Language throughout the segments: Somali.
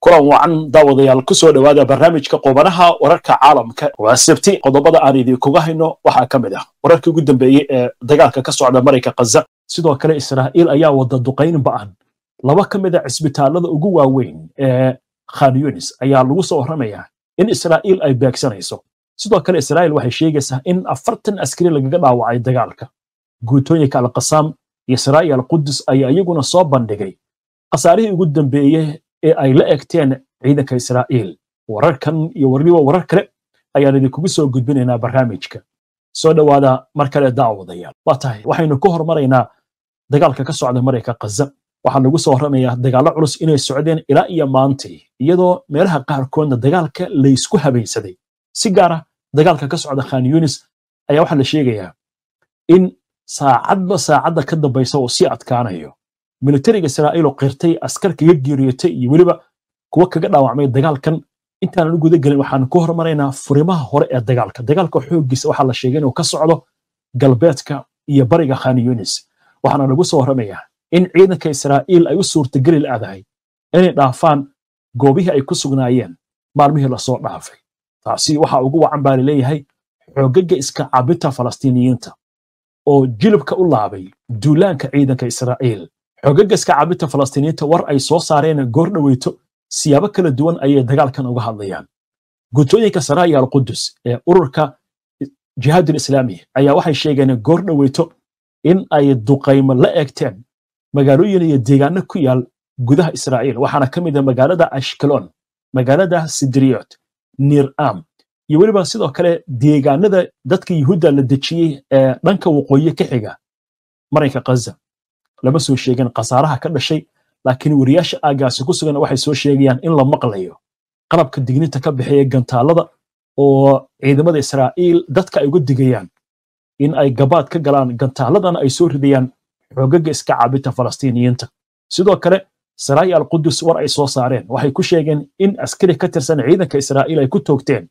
kulan wacan daawadayaal ku soo dhowaada barnaamijka qubanaha wararka caalamka waa sabti qodobada aan idinkuga hayno waxaa ka mid ah wararkii ugu dambeeyey ee dagaalka ka socda marayka khaza sidoo kale israa'iil ayaa wada duqayn ba'an laba ka mid a cisbitaalada ugu waaweyn ee khan yunis ayaa lagu soo warramayaa in israa'iil ay beegsanayso sidoo kale israa'iil waxay sheegaysaa in afartan askari lagaga dhaawacay dagaalka guutooyinka alqasaam iyo saraa'i alqudus ayaa iyaguna soo bandhigay khasaarihii ugu dambeeye ee ay la egteen ciidanka israa'iil wararkan iyo weliba warar kale ayaan idinkugu soo gudbinaynaa barnaamijka soo dhowaada mar kale daawadayaal waa tahay waxaynu ku hormaraynaa dagaalka ka socda marayka khaza waxaa lagu soo warramayaa dagaallo culus inay socdeen ilaa iyo maantay iyadoo meelaha qaarkoodna dagaalka laysku habaysaday si gaara dagaalka ka socda khan yunis ayaa waxaa la sheegayaa in saacadba saacadda ka dambaysa uu sii adkaanayo militariga israa'iil oo qirtay askar kaga geeriyootay iyo weliba kuwa kaga dhaawacmay dagaalkan intaanan u guda gelin waxaan ku hormaraynaa furimaha hore ee dagaalka dagaalka xooggiisa waxaa la sheegay inuu ka socdo galbeedka iyo bariga khan yunis waxaana lagu soo warramayaa in ciidanka israa'iil ay u suurtageli la'dahay inay dhaafaan goobihii ay ku sugnaayeen maalmihii lasoo dhaafay taasi waxaa ugu wacan baa laleeyahay xoogaga iska cabinta falastiiniyiinta oo jilibka u laabay duulaanka ciidanka israa'iil xoogaga iska cabinta falastiiniyiinta war ay soo saareen goor dhoweyto siyaabo kala duwan ayay dagaalkan uga hadlayaan guutooyinka saraa'iya alqudus ee ururka jihaadul islaami ayaa waxay sheegeen goor dhoweyto in ay duqaymo la eegteen magaalooyin iyo deegaano ku yaal gudaha israa'iil waxaana ka mid ah magaalada ashkelon magaalada sidriyot nir'am iyo weliba sidoo kale deegaanada dadka yuhuudda la dejiyey ee dhanka waqooyi ka xiga maranka khaza lama soo sheegin khasaaraha ka dhashay laakiin wariyaasha aagaasi ku sugan waxay soo sheegayaan in la maqlayo qalabka digninta ka bixiya gantaalada oo ciidamada israa'iil dadka ay uga digayaan in ay gabaad ka galaan gantaaladana ay soo ridayaan xoogaga iska caabinta falastiiniyiinta sidoo kale saraa'i alqudus war ay soo saareen waxay ku sheegeen in askari ka tirsan ciidanka israa'iil ay ku toogteen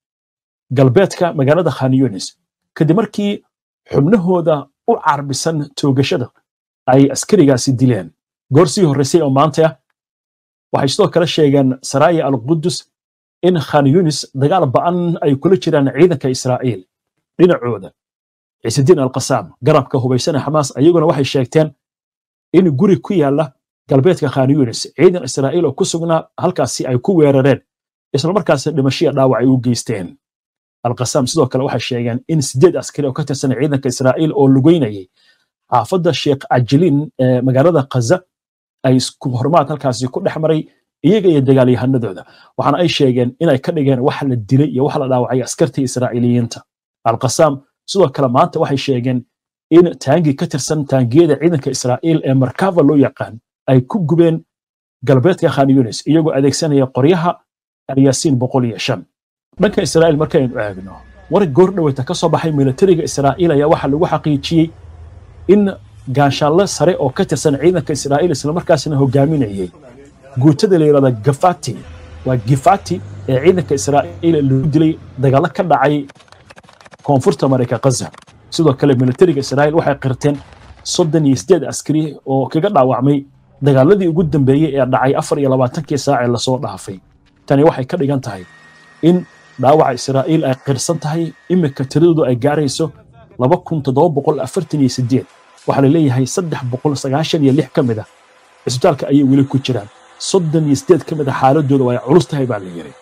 galbeedka magaalada khan yunis kadib markii xubnahooda u carbisan toogashada ay askarigaasi dileen goor sii horraysay oo maanta ah waxay sidoo kale sheegeen saraa'i alqudus in khan yunis dagaal ba'an ay kula jiraan ciidanka israa'iil dhinacooda ciisidiin alqasaam garabka hubaysana xamaas ayaguna waxay sheegteen in guri ku yaala galbeedka khan yunis ciidan israa'iil oo ku sugnaa halkaasi ay ku weerareen islamarkaasna dhimashiya dhaawac ay u geysteen alqasaam sidoo kale waxay sheegeen in sideed askari oo ka tirsan ciidanka israa'iil oo lugeynayay xaafadda sheekh ajiliin ee magaalada khaza ay isku hormaad halkaasi ku dhex maray iyaga iyo dagaalyahanadooda waxaana ay sheegeen inay ka dhigeen wax la dilay iyo wax la dhaawacay askartii israa'iiliyiinta alqasaam sidoo kale maanta waxay sheegeen in taangi ka tirsan taangiyada ciidanka israa'iil ee markava loo yaqaan ay ku gubeen galbeedka khan yunis iyagoo adeegsanaya qoryaha alyaasiin boqol iyo shan dhanka israa'iil markaynu eegno war goor dhoweyta ka soo baxay militariga israa'iil ayaa waxaa lagu xaqiijiyey in gaanshaalle sare oo ka tirsan ciidanka israa'iil islamarkaasna hogaaminayay guutada la yidhahda gafati waa gifati ee ciidanka israa'iil lagu dilay dagaallo ka dhacay koonfurta marayka khaza sidoo kale militariga israa'iil waxay qirteen soddon iyo sideed askari oo kaga dhaawacmay dagaaladii ugu dambeeyey ee dhacay afar iyo labaatankii saac ee lasoo dhaafay tani waxay ka dhigan tahay in dhaawaca israa'iil ay qirsan tahay iminka tiradoodu ay gaarayso laba kun toddoba boqol afartan iyo sideed waxaa la leeyahay saddex boqol sagaashan iyo lix ka mid ah cisbitaalka ayay weli ku jiraan soddon iyo sideed ka mid a xaaladooda waa ay culus tahay baa la yidhi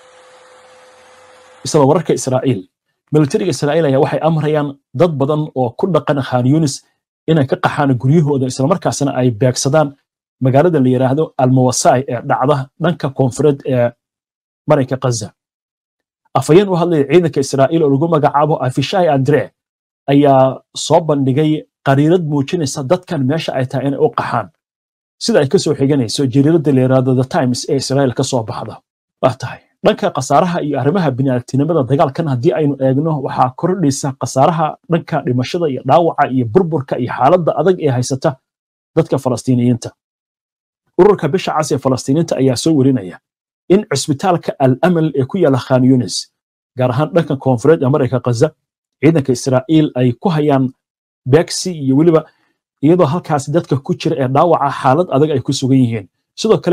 isla wararka israa'iil militariga israa'iil ayaa waxay amrayaan dad badan oo ku dhaqan khan yunis inay ka qaxaan guryahooda islamarkaasna ay beegsadaan magaalada la yidhaahdo almawasai ee dhacda dhanka koonfureed ee maranka khaza afhayeen u hadlaya ciidanka israa'iil oo lagu magacaabo afishai andre ayaa soo bandhigay qariirad muujinaysa dadkan meesha ay tahay inay u qaxaan sida ay ka soo xiganayso jariiradda la yidhaahdo the times ee israa'iil ka soo baxda waa tahay dhanka khasaaraha iyo arrimaha bini'aadtinimada dagaalkan haddii aynu eegno waxaa kordhaysa khasaaraha dhanka dhimashada iyo dhaawaca iyo burburka iyo xaaladda adag ee haysata dadka falastiiniyiinta ururka bisha cas ee falastiiniinta ayaa soo werinaya in cisbitaalka al amal ee ku yaala khan yunis gaar ahaan dhanka koonfureed ee marayka khaza ciidanka israa'iil ay ku hayaan beegsi iyo weliba iyadoo halkaasi dadka ku jira ee dhaawaca xaalad adag ay ku sugan yihiin sidoo kale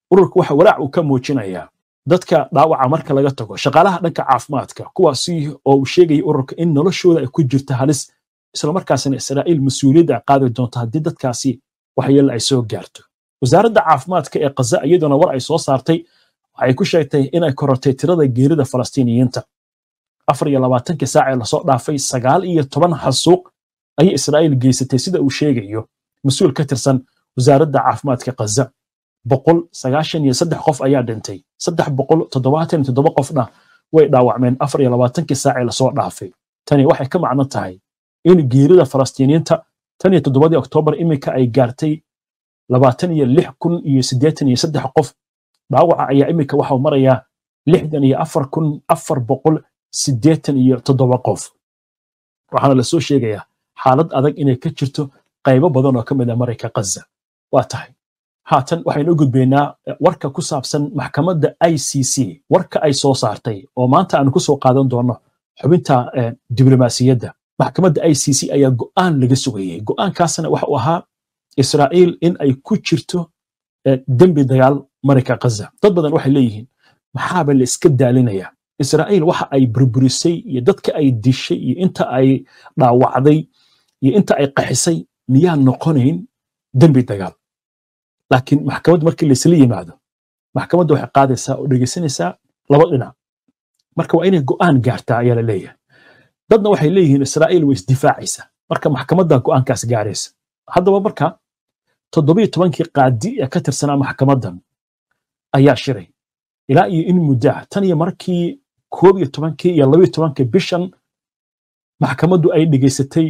ururka waxa walaac uu ka muujinayaa dadka dhaawaca marka laga tago shaqaalaha dhanka caafimaadka kuwaasi oo uu sheegaya ururka in noloshooda ay ku jirta halis islamarkaasina israa'iil mas-uuliyadda ay qaadi doonto haddii dadkaasi waxyeelle ay soo gaarto wasaaradda caafimaadka ee kaza iyaduna war ay soo saartay waxay ku sheegtay inay korortay tirada geerida falastiiniyiinta afar iyo labaatankii saac ee lasoo dhaafay sagaal iyo toban xasuuq ayay israa'iil geysatay sida uu sheegayo mas-uul ka tirsan wasaaradda caafimaadka kaza boqol sagaashan iyo saddex qof ayaa dhintay saddex boqol toddobaatan iyo toddoba qofna way dhaawacmeen afar iyo labaatankii saac ee lasoo dhaafay tani waxay ka macno tahay in geerida falastiiniyiinta tan iyo toddobadii oktoobar iminka ay gaartay labaatan iyo lix kun iyo siddeetan iyo saddex qof dhaawaca ayaa iminka waxau marayaa lixdan iyo afar kun afar boqol siddeetan iyo toddoba qof waxaana lasoo sheegayaa xaalad adag inay ka jirto qaybo badan oo ka mid a marayka kaza waa tahay haatan waxaynu u gudbaynaa warka ku saabsan maxkamadda i c c warka ay soo saartay oo maanta aanu ku soo qaadan doonno xubinta diblomaasiyadda maxkamadda i c c ayaa go'aan laga sugayey go'aankaasna waxa uu ahaa israa'iil in ay ku jirto dembi dagaal marayka kaza dad badan waxay leeyihiin maxaaba la iska daalinayaa israa'iil waxa ay burburisay iyo dadka ay dishay iyo inta ay dhaawacday iyo inta ay qaxisay miyaan noqonayn dembi dagaal laakiin maxkamad markii laysla yimaado maxkamadda waxay qaadaysaa oo dhegeysanaysaa laba dhinac marka waa inay go'aan gaartaa ayaa la leeyahay dadna waxay leeyihiin israa'iil way isdifaacaysaa marka maxkamadda go'aankaas gaaraysa haddaba marka toddobiyo tobankii qaadi ee ka tirsanaa maxkamaddan ayaa shiray ilaa iyo in muddaa tan iyo markii koob iyo tobankii iyo labiyo tobankii bishan maxkamaddu ay dhegaysatay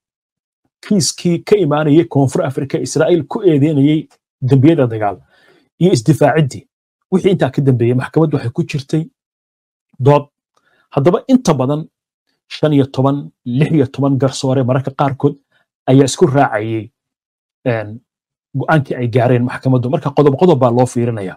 kiiskii ka imaanayay koonfur afrika israa'iil ku eedeynayay dembiyada dagaal iyo isdifaaciddii wixii intaa ka dambeeyey maxkamaddu waxay ku jirtay dood haddaba inta badan shan iyo toban lix iyo toban garsoore mararka qaarkood ayaa isku raacayay go'aankii ay gaareen maxkamaddu marka qodob qodob baa loo fiirinaya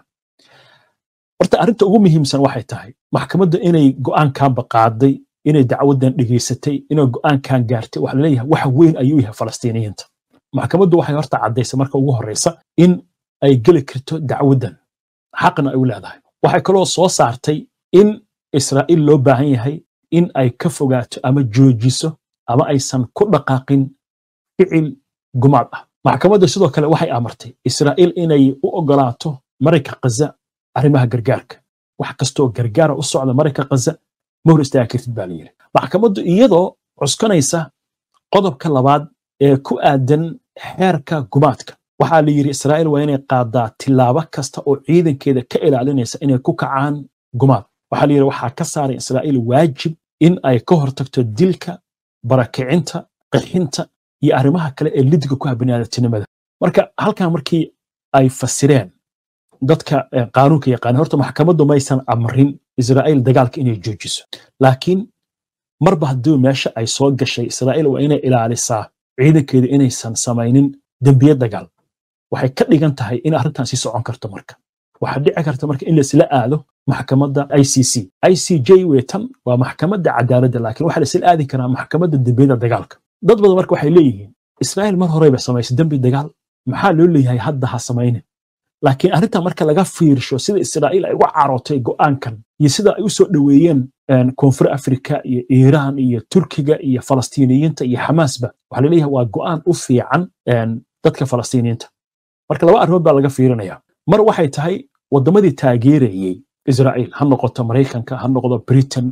horta arrinta ugu muhiimsan waxay tahay maxkamadda inay go'aankanba qaaday inay dacwadan dhegaysatay inay go'aankan gaartay waxa laleeyahay wax weyn ayuu yahay falastiiniyiinta maxkamaddu waxay horta caddaysay marka ugu horreysa in ay geli karto dacwadan xaqna ay u leedahay waxay kaloo soo saartay in israa'iil loo baahan yahay in ay ka fogaato ama joojiso ama aysan ku dhaqaaqin ficil gumaad ah maxkamadda sidoo kale waxay amartay israa'iil inay u ogolaato marayka kaza arrimaha gargaarka wax kastoo gargaara u socda marayka kaza ma hor istaaga kartid baa layidhi maxkamaddu iyadoo cuskanaysa qodobka labaad ee ku aadan xeerka gumaadka waxaa la yidhi israa'iil waa inay qaadaa tilaabo kasta oo ciidankeeda ka ilaalinaysa inay ku kacaan gumaad waxaa la yidhi waxaa ka saaray israa'iil waajib in ay ka hortagto dilka barakicinta qixinta iyo arrimaha kale ee lidiga ku ah biniaadamtinimada marka halkan markii ay fasireen dadka qaanuunka yaqaana horta maxkamaddu maysan amrin israa'iil dagaalka inay joojiso laakiin marba haddii meesha ay soo gashay israa'iil waa inay ilaalisaa ciidankeeda inaysan samaynin dembiye dagaal waxay ka dhigan tahay in arrintan sii socon karto marka waxaa dhici karta marka in laisla aado maxkamadda i c c i c j wetan waa maxkamadda cadaaladda laakiin waxaa laisla aadi karaa maxkamadda dembiyada dagaalka dad badan marka waxay leeyihiin israa'iil mar horeyba samaysay dembi dagaal maxaa loo leeyahay hadda ha samaynin laakiin arrintan marka laga fiirsho sida israa'iil ay uga carootay go'aankan iyo sida ay u soo dhoweeyeen koonfur afrika iyo iiraan iyo turkiga iyo falastiiniyiinta iyo xamaasba waxaa laleeyahay waa go'aan u fiican dadka falastiiniyiinta marka laba arrimood baa laga fiirinaya mar waxay tahay waddamadii taageerayey israa'iil ha noqoto maraykanka ha noqdo britain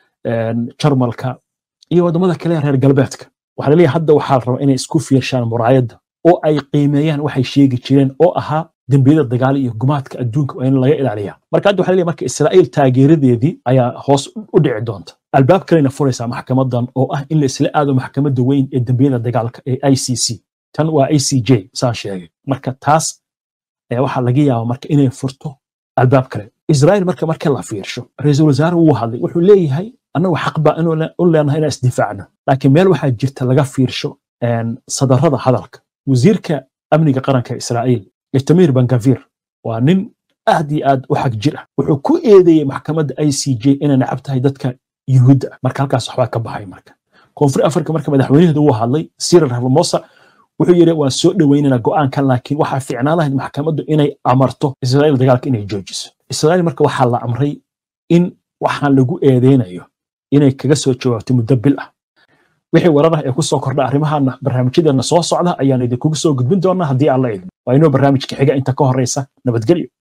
jarmalka iyo waddamada kale reer galbeedka waxaa laleeyahay hadda waxaa la rabaa inay isku fiirshaan muraayadda oo ay qiimeeyaan waxay sheegi jireen oo ahaa dembiyada dagaal iyo gumaadka adduunka waa in laga ilaaliya marka hadda waxaa laleeyahay marka israa'iil taageeradeedii ayaa hoos u dhici doonta albaab kalena furaysaa maxkamadan oo ah in la isla aado maxkamadda weyn ee dembiyada dagaalka ee i c c tan waa i c j saan sheegay marka taas ayaa waxaa laga yaabaa marka inay furto albaab kale israa'iil marka marka la fiirsho ra-iisul wasaare wuu hadlay wuxuu leeyahay annagu xaq baa u leenahay inaan isdifaacno laakiin meel waxaa jirta laga fiirsho sadarrada hadalka wasiirka amniga qaranka israa'iil itamir bangavir waa nin aad iyo aad u xag jir ah wuxuu ku eedeeyey maxkamadda i c j inay nacab tahay dadka yuhuudda ah marka halkaas waxbaa ka baxay marka koonfur afrika marka madaxweynaheedu wuu hadlay sirar ramamosa wuxuu yidhi waan soo dhoweynana go'aankan laakiin waxaa fiicnaan lahayd maxkamaddu inay amarto israa'iil dagaalka inay joojiso israa'iil marka waxaa la amray in waxaan lagu eedeynayo inay kaga soo jawaabto muddo bil ah wixii warar ah ee ku soo kordha arrimahaana barnaamijyadeena soo socda ayaan idinkugu soo gudbin doonaa haddii aan la idmo waa inoo barnaamijka xiga inta ka horreysa nabadgelyo